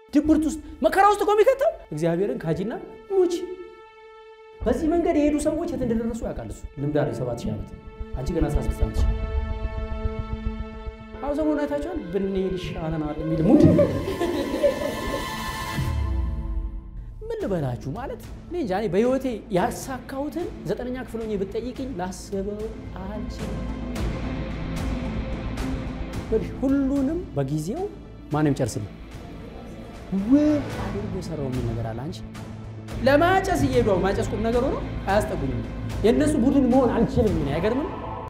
ድብርት ውስጥ መከራ ውስጥ እኮ የሚከተው እግዚአብሔርን ካጂና ሙች። በዚህ መንገድ የሄዱ ሰዎች የት እንደደረሱ ያውቃል እሱ። ልምድ አለኝ ሰባት ሺህ ዓመት አንቺ ገና 16 ዓመት አሁን ሰሞኑን አይታችኋል። ብንሄድ ይሻለናል የሚል ሙድ ምን ልበላችሁ ማለት እኔ እንጃ። እኔ በህይወቴ ያሳካሁትን ዘጠነኛ ክፍል ሆኜ ብትጠይቅኝ ላስበው አልችልም። ሁሉንም በጊዜው ማንም ጨርስልኝ ውብ አድርጎ የሰራው የሚል ነገር አለ። አንቺ ለማጨስ እየሄዱ ማጨስ ቁም ነገር ሆኖ አያስጠጉኝም። የእነሱ ቡድን መሆን አልችልም። ምን አይገርምም?